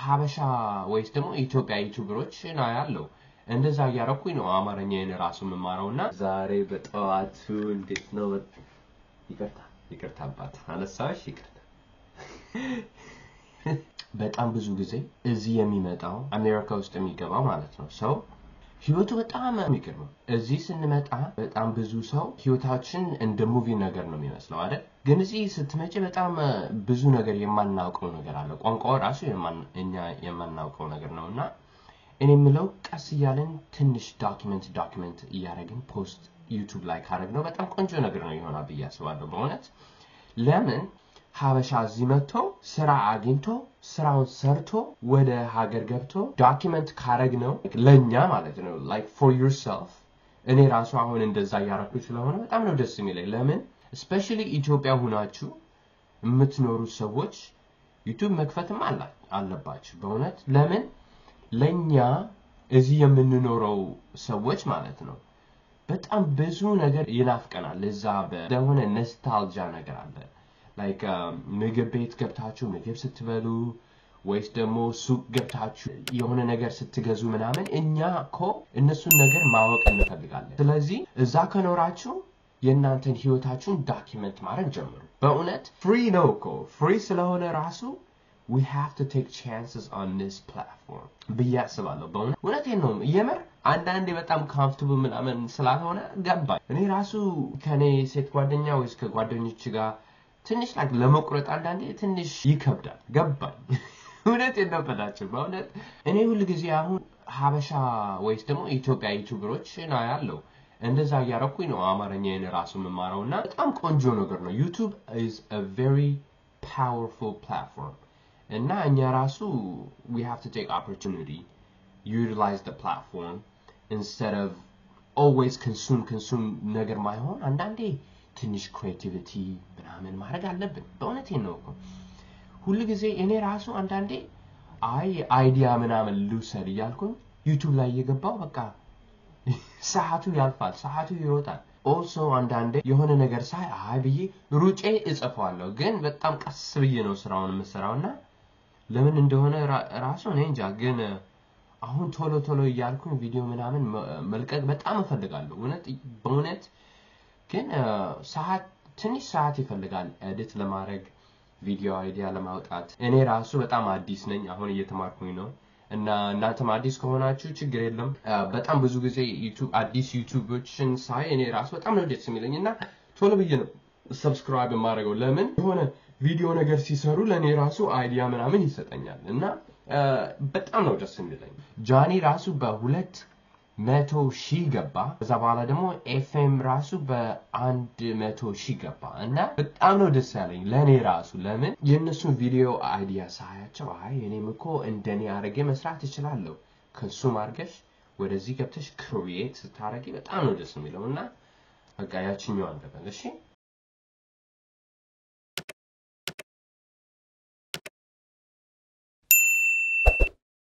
ሀበሻ ወይስ ደግሞ ኢትዮጵያ ዩቱበሮች ነው ያለው እንደዛ እያረኩኝ ነው አማርኛዬን ራሱ የምማረው እና ዛሬ በጠዋቱ እንዴት ነው ይቅርታ ይቅርታ አባት አነሳሽ ይቅርታ በጣም ብዙ ጊዜ እዚህ የሚመጣው አሜሪካ ውስጥ የሚገባው ማለት ነው ሰው ህይወቱ በጣም የሚገርመው እዚህ ስንመጣ በጣም ብዙ ሰው ህይወታችን እንደ ሙቪ ነገር ነው የሚመስለው አይደል ግን እዚህ ስትመጪ በጣም ብዙ ነገር የማናውቀው ነገር አለ ቋንቋው ራሱ እኛ የማናውቀው ነገር ነው እና እኔ የምለው ቀስ እያለን ትንሽ ዶኪመንት ዶኪመንት እያደረግን ፖስት ዩቱብ ላይ ካደረግ ነው በጣም ቆንጆ ነገር ነው ይሆናል ብዬ አስባለሁ በእውነት ለምን ሀበሻ እዚህ መጥቶ ስራ አግኝቶ ስራውን ሰርቶ ወደ ሀገር ገብቶ ዶኪመንት ካረግ ነው ለእኛ ማለት ነው ላይክ ፎር ዩርሰልፍ እኔ ራሱ አሁን እንደዛ እያረኩ ስለሆነ በጣም ነው ደስ የሚለኝ ለምን ስፔሻሊ ኢትዮጵያ ሁናችሁ የምትኖሩ ሰዎች ዩቱብ መክፈትም አለባችሁ በእውነት ለምን ለእኛ እዚህ የምንኖረው ሰዎች ማለት ነው በጣም ብዙ ነገር ይናፍቀናል እዛ በሆነ ነስታልጃ ነገር አለ ላይክ ምግብ ቤት ገብታችሁ ምግብ ስትበሉ ወይስ ደግሞ ሱቅ ገብታችሁ የሆነ ነገር ስትገዙ ምናምን እኛ እኮ እነሱን ነገር ማወቅ እንፈልጋለን ስለዚህ እዛ ከኖራችሁ የእናንተን ህይወታችሁን ዳኪመንት ማድረግ ጀምሩ በእውነት ፍሪ ነው እኮ ፍሪ ስለሆነ ራሱ we have to take chances on this platform ብዬ አስባለሁ በእውነት እውነቴን ነው የምር አንዳንዴ በጣም ካምፍትብል ምናምን ስላልሆነ ገባኝ እኔ ራሱ ከኔ ሴት ጓደኛ ወይስ ከጓደኞች ጋር ትንሽ ላይ ለመቁረጥ አንዳንዴ ትንሽ ይከብዳል ገባኝ እውነት የነበዳቸው በእውነት እኔ ሁል ጊዜ አሁን ሀበሻ ወይስ ደግሞ ኢትዮጵያ ዩቱበሮች ነው ያለው እንደዛ እያረኩኝ ነው አማርኛዬን ራሱ የምማረው እና በጣም ቆንጆ ነገር ነው ዩቱብ ኢዝ አ ቨሪ ፓወርፉል ፕላትፎርም እና እኛ ራሱ we have to take opportunity utilize the platform instead of always consume consume ነገር ማይሆን አንዳንዴ ትንሽ ክሬቲቪቲ ምናምን ማድረግ አለብን በእውነቴን ነው እኮ ሁሉ ጊዜ እኔ ራሱ አንዳንዴ አይ አይዲያ ምናምን ልውሰድ እያልኩኝ ዩቱብ ላይ እየገባው በቃ ሰዓቱ ያልፋል ሰዓቱ ይሮጣል ኦልሶ አንዳንዴ የሆነ ነገር ሳይ አይ ብዬ ሩጬ እጽፈዋለሁ ግን በጣም ቀስ ብዬ ነው ስራውን የምሰራው እና ለምን እንደሆነ ራሱ እኔ እንጃ ግን አሁን ቶሎ ቶሎ እያልኩኝ ቪዲዮ ምናምን መልቀቅ በጣም እፈልጋለሁ እውነት በእውነት ግን ሰዓት ትንሽ ሰዓት ይፈልጋል ኤዲት ለማድረግ ቪዲዮ አይዲያ ለማውጣት እኔ ራሱ በጣም አዲስ ነኝ አሁን እየተማርኩኝ ነው እና እናንተም አዲስ ከሆናችሁ ችግር የለም በጣም ብዙ ጊዜ አዲስ ዩቱቦችን ሳይ እኔ ራሱ በጣም ነው ደስ የሚለኝ እና ቶሎ ብዬ ነው ሰብስክራይብ የማደርገው ለምን የሆነ ቪዲዮ ነገር ሲሰሩ ለእኔ ራሱ አይዲያ ምናምን ይሰጠኛል እና በጣም ነው ደስ የሚለኝ ጃኒ ራሱ በሁለት መቶ ሺህ ገባ ከዛ በኋላ ደግሞ ኤፍኤም ራሱ በአንድ መቶ ሺህ ገባ እና በጣም ነው ደስ ያለኝ ለእኔ ራሱ ለምን የእነሱን ቪዲዮ አይዲያ ሳያቸው አይ እኔም እኮ እንደኔ አድርጌ መስራት እችላለሁ ከሱም አድርገሽ ወደዚህ ገብተሽ ክሪኤት ስታረጊ በጣም ነው ደስ የሚለው እና በቃ ያችኛዋን ልበል እሺ